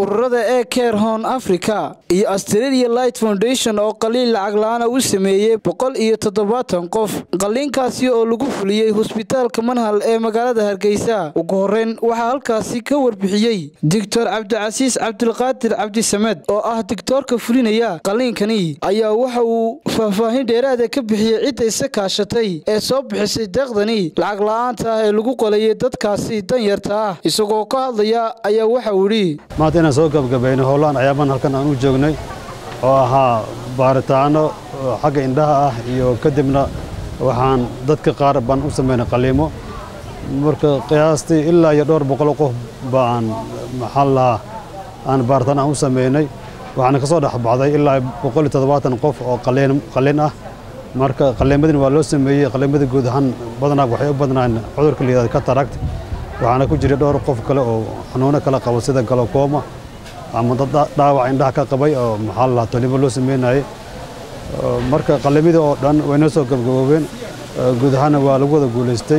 ururada ee care hon africa iyo australia light foundation oo qaliin lacag la-aana u sameeyey boqol iyo toddobaatan qof qaliinkaasi oo lagu fuliyey hosbitaalka manhal ee magaalada hargeysa ugu horeyn waxaa halkaasi ka warbixiyey doctor cabdicasiis cabdilqaadir cabdisamed oo ah digtoorka fulinaya qaliinkani ayaa waxa uu faahfaahin dheeraada ka bixiyey cidda isa kaashatay ee soo bixisay deeqdani lacag la-aanta ah ee lagu qalayay dadkaasi danyarta ah isagoo ka hadlaya ayaa waxa uu idhi maanta inaan soo gabgabayno howlaan ayaaban halkan aan u joognay oo ahaa baaritaano xagga indhaha ah iyo kadibna waxaan dadka qaar baan u samaynay qaliimo marka qiyaastii ilaa iyo dhowr boqol qof baan maxaa lahaa aan baaritaan aan u samaynay waxaana ka soo dhex baxday ilaa boqol iyo toddobaatan qof oo qaliin ah marka qaliimadina waa loo sameeyey qaliimadii guud ahaan badanaa waxay u badnaan cudurka layidhahda katarakt waxaana ku jiray dhowr qof kale oo xanuuno kala qaba sida galokooma ama dad dhaawac indhaha ka qabay oo maxaa la lahaa tolimo loo sameynayay marka qaliimadii oo dhan way noo soo gabgaboobeen guud ahaanna waa lagu wada guulaystay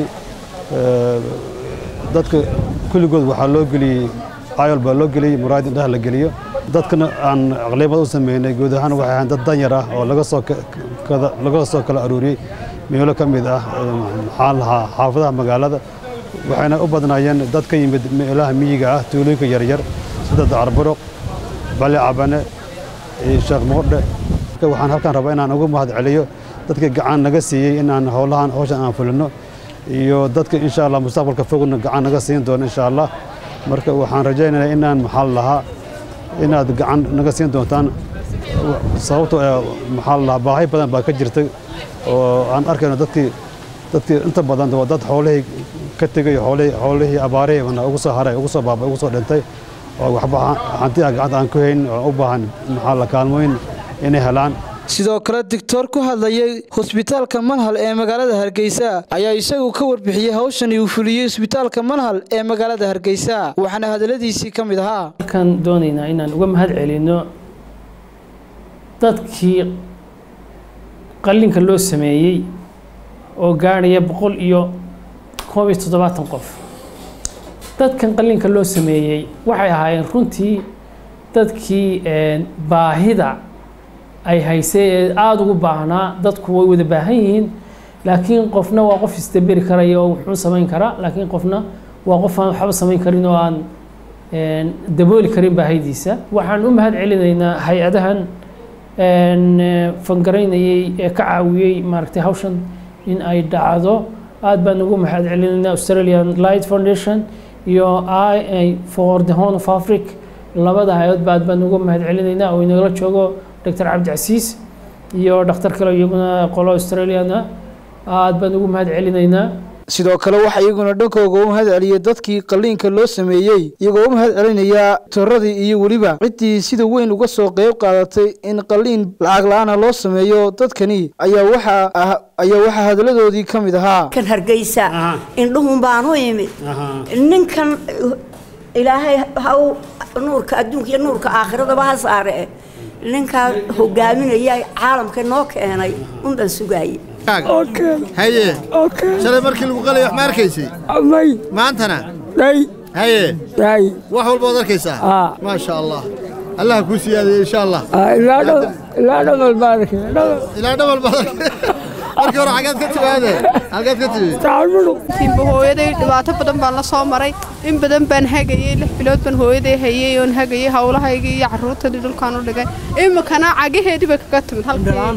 dadka kulligood waxaa loo geliyey ayol baa loo geliyey muraayad indhaha la geliyo dadkana aan qaliimad u sameynay guud ahaan waxay ahayn dad danyar ah oo laga soo laga soo kala aruuriyey meelo ka mid ah maxaa lahaa xaafadaha magaalada waxayna u badnaayeen dad ka yimid meelaha miyiga ah tuulooyinka yaryar sida dacarburuq bali cabane iyo sheekh moordhe waxaan halkaan rabaa inaan ugu mahad celiyo dadka gacan naga siiyey inaan howlahan hawshan aan fulino iyo dadka insha allah mustaqbalka fogna gacan naga siin doono insha allah marka waxaan rajaynayaa inaan maxaa lahaa inaad gacan naga siin doontaan sababtoo ee maxaa lahaa baahi badan baa ka jirtay oo aan arkayno dadkii dadkii inta badan waa dad xoolihii ka tegay xoolihii xoolihii abaarihii ugu soo haray ugu soo baabay ugu soo dhintay oo waxba hanti ah gacanta aan ku hayn oo u baahan maxaa la kaalmooyin inay helaan sidoo kale digtoor ku hadlayay hosbitaalka manhal ee magaalada hargeysa ayaa isagu ka warbixiyey hawshani uu fuliyey hosbitaalka manhal ee magaalada hargeysa waxaana hadaladiisii ka mid ahaa halkaan doonaynaa inaan uga mahad celinno dadkii qallinka loo sameeyey oo gaadhaya boqol iyo koob iyo toddobaatan qof dadkan qallinka loo sameeyey waxay ahaayeen runtii dadkii baahida ay haysay ee aada ugu baahnaa dadku way wada baahan yihiin laakiin qofna waa qof isdaberi karaya oo wuxuu samayn karaa laakiin qofna waa qof aan waxba samayn karin oo aan dabooli karin baahidiisa waxaan u mahad celinaynaa hay-adahan fangaraynayey ee ka caawiyey maaragtay hawshan in ay dhacdo aada baan ugu mahad celinaynaa australian light foundation iyo i for the horn of africa labada hay-adba aad baan ugu mahad celinaynaa oo inagala joogo dr cabdicasiis iyo dhakhtar kale iyaguna qolo australiana aad baan ugu mahad celinaynaa sidoo kale waxaa iyaguna dhankooga u mahad celiyey dadkii qaliinka loo sameeyey iyagoo u mahad celinayaa toradii iyo weliba ciddii sida weyn uga soo qeyb qaadatay in qaliin lacag la-aana loo sameeyo dadkani ayaa waxaa ayaa waxaa hadaladoodii ka mid ahaa kan hargeysa indhuhun baan u imid ninkan ilaahay haw nuurka adduunka iyo nuurka aakhiradaba ha saare ninkaa hogaaminaya caalamka noo keenay unbaan sugaayey haye shalay markii lagu qalay wax ma arkaysay maantana haye wax walbaad arkaysaa maasha allah allah kuu siyaadaya insha allah ilaa dhamal baad arkay markii hore xagaad ka timaade halkaad ka timid imba hooyaday dhibaato badan baan la soo maray in badan baan hagayey lix bilood baan hooyaday hayey oon hagayey howlahaygii iyo carruurtadii dhulkaan u dhigay imikana cagaheedii bay kaga timid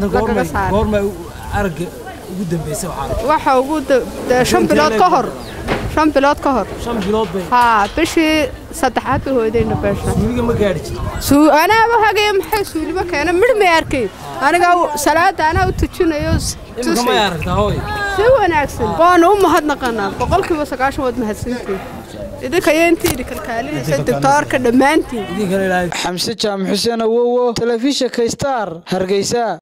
halkiiwaxa ugu shan bilood ka hor shan bilood ka hor haa bishii saddexaad bay hooyadayna beesha anaaba hagaya maxay suulimo keena midh may arkay aniga salaada anaa u tujinayo si wanaagsan waana u mahadnaqanaa boqolkiiba sagaashan waad mahadsantiin idinka iyo intii idin kalkaalinaysa doctoorka dhammaantiin xamse jaamac xuseen awowo telefishinka star hargeysa